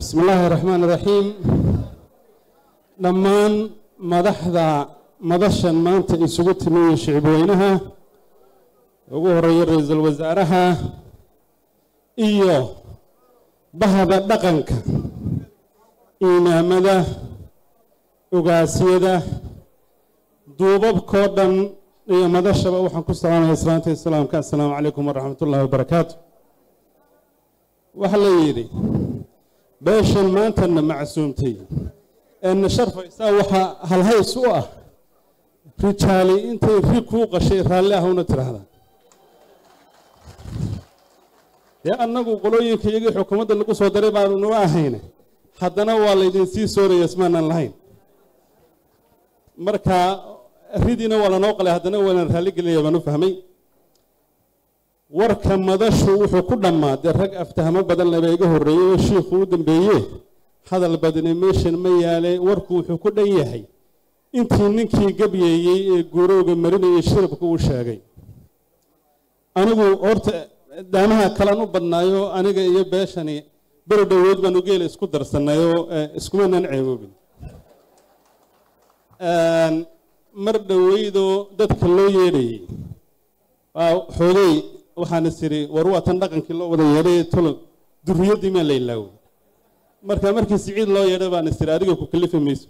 bismi illaahi raxmaan iraxiim dhammaan madaxda madashan maanta isugu timiye shicibweynaha ugu horeeya ra-iisul wasaaraha iyo bahda dhaqanka imaamada ogaasyada duubabkoo dhan iyo madashaba waxaan ku salaamaya islaanta islaamka assalaamu calaykum waraxmat ullahi wabarakaatu waxaa la yidhi beeshan maantana macsuumtay eena sharfaysaa waxaa halhays u ah rijaali intay ri kuu qashay raalli ah una tidhaahdaa dee annagu qolooyinka iyagii xukuumadda lagu soo daray baanu numa ahayne haddana waa laydin sii sooraya ismaanan lahayn marka ridiina waa lanoo qalay haddana waanan raalligelinaya baan u fahmay warka madashu wuxuu ku dhammaaday rag aftahamo badan laba iga horreeyey oo shiikhu u dambeeye hadal badni meeshan ma yaale warku wuxuu ku dhan yahay intii ninkii gabyeeyey ee guurowga marinayay shirabka uu sheegay anigu horta daamaha kalaan u badnaayo aniga iyo beeshani beri dhowood baanu geela isku darsanayoo iskumanaan ceeboobin mar dhoweydoo dadka loo yeedhayey xoogay waxaan is idhi war waa tan dhaqankii loo wada yeedhay tolo duriyaddii maa la ilaaway marka markii siciid loo yeedhay baan is idhi adiga ku kalifi mayso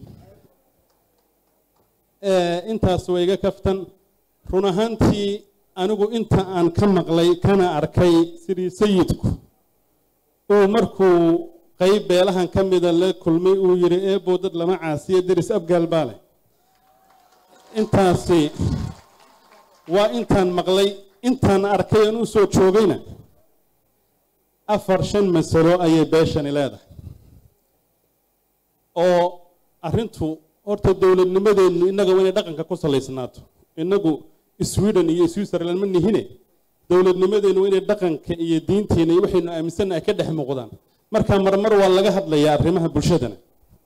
intaas waa iga kaftan run ahaantii anigu inta aan ka maqlay kana arkay sidii sayidku uu markuu qayb beelahan ka mida la kulmay uu yidhi eebow dad lama caasiyo deris abgaal baa leh intaasi waa intaan maqlay intaan arkay aan u soo joogayna afar shan masalo ayay beeshani leedahay oo arrintu horta dowladnimadeennu innaga waa inay dhaqanka ku salaysnaato innagu sweden iyo switzerland ma nihine dowladnimadeennu waa inay dhaqanka iyo diinteenna iyo waxaynu aaminsannahay ka dhex muuqdaan marka marmar waa laga hadlayaa arrimaha bulshadana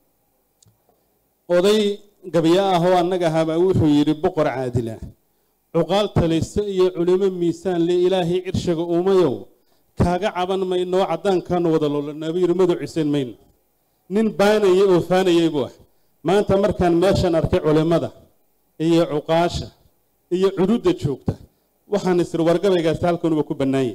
oday gabyo ah oo annaga ahaabaa wuxuu yidhi boqor caadila cuqaal talayso iyo culimo miisaan le ilaahay cirshiga uumayow kaaga caban maynoo caddaankaanu wada loolanaabu yidhi madu cisayn mayno nin baanayay oo faanayay buu ah maanta markaan meeshan arkay culimmada iyo cuqaasha iyo cududda joogta waxaan isiri wargabaygaasi halkanuba ku bannaanyay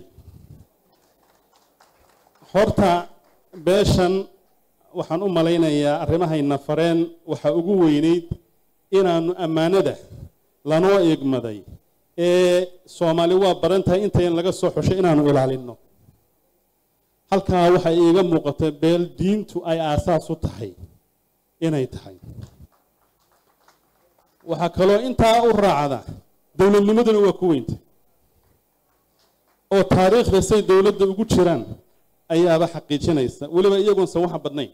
horta beeshan waxaan u malaynayaa arrimahayna fareen waxaa ugu weynayd inaannu ammaanada lanoo igmaday ee soomaali waa baran tahay intayn laga soo xushay inaannu ilaalinno halkaa waxay iiga muuqata beel diintu ay aasaas u tahay inay tahay waxaa kaloo intaa u raacda dowladnimaduna waa ku weynta oo taariikhda say dowladda ugu jiraan ayaaba xaqiijinaysa weliba iyagoonsan waxa badnayn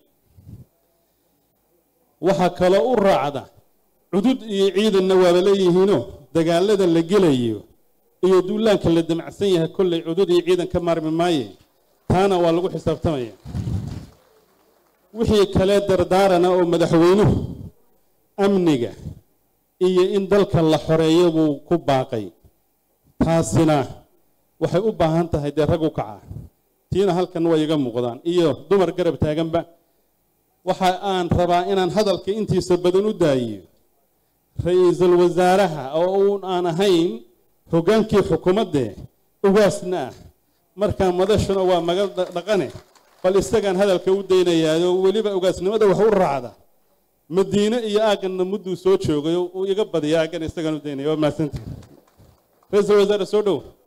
waxaa kaloo u raacda cudud iyo ciidanna waaba leeyihiinoo dagaalada la gelayo iyo duulaanka la damacsan yahay kollay cudud iyo ciidan ka maarmi maaye taana waa lagu xisaabtamaya wixii kale dardaarana oo madaxweynuhu amniga iyo in dalka la xoreeyo buu ku baaqay taasina waxay u baahan tahay dee rag u kaca tiina halkan way iga muuqdaan iyo dumar garab taaganba waxa aan rabaa inaan hadalka intiisa badan u daayiyo ra-iisul wasaaraha oo uun aan ahayn hoggaankii xukuumadde ugaasna ah markaa madashuna waa maga dhaqane bal isagaan hadalka u daynayaayo weliba ugaasnimada wax u raacda madiine iyo aagganna mudduu soo joogay uu iga badiya aaggan isagaan u daynaya waa mahadsantihi ra-iisul wasaare soo dhow